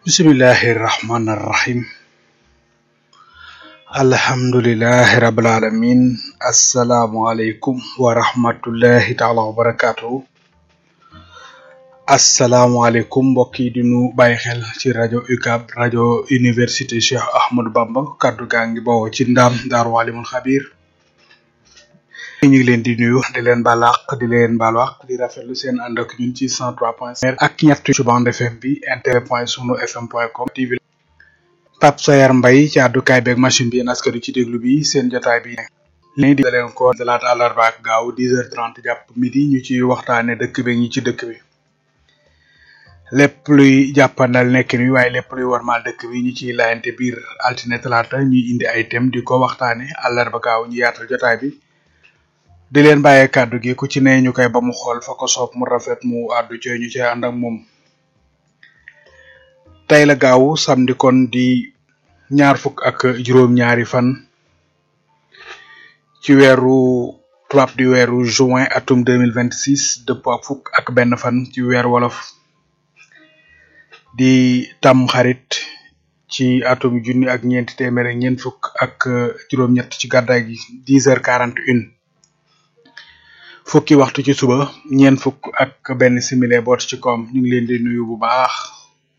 bismillahi rahmani rahim alhamdulilahi rabil alamin asalaamualeykum wa rahmatullahi taala wa barakatuhu asalaamualeykum mbokk yi di nu bàyyi xel ci rajo UCAB rajo université Cheikh Ahmadou Bamba kaddu gaa ngi bawoo ci ndaam daaru alimul xabir ñu ngi leen di nuyu di leen balaax di leen balaax di rafetlu seen ànd ak ñun ci 103 point 5 ak ñett ci bande FM bi internet point sunu fm point com TV Pape Sayar Mbaye ci àddukaay beeg machine bi yéen askan wi ci déglu bi seen jotaay bi léegi di leen ko dalaata àllarba ak gaaw 10h30 jàpp midi ñu ci waxtaane dëkk bi ñi ci dëkk bi lépp luy jàppandal nekk ni waaye lépp luy warmaal dëkk bi ñu ciy laayante biir altine talaata ñuy indi ay thème di ko waxtaane àllarba gaaw ñu yaatal jotaay bi di leen bàyyee kàddu gi ku ci ne ñu koy ba mu xool fa ko soob mu rafet mu àddu ci ñu ci ànd ak moom tey la gaaw samedi kon di ñaar fukk ak juróom-ñaari fan ci weeru tubaab di weeru juin atum 2026 dëppoo ak fukk ak benn fan ci weer wolof di tam xarit ci atum junni ak ñeenti téeméer ak ñeent fukk ak juróom-ñett ci gàddaay gi 10 heures 41 fukki waxtu ci suba ñeent fukk ak benn simile boot ci koom ñu ngi leen di nuyu bu baax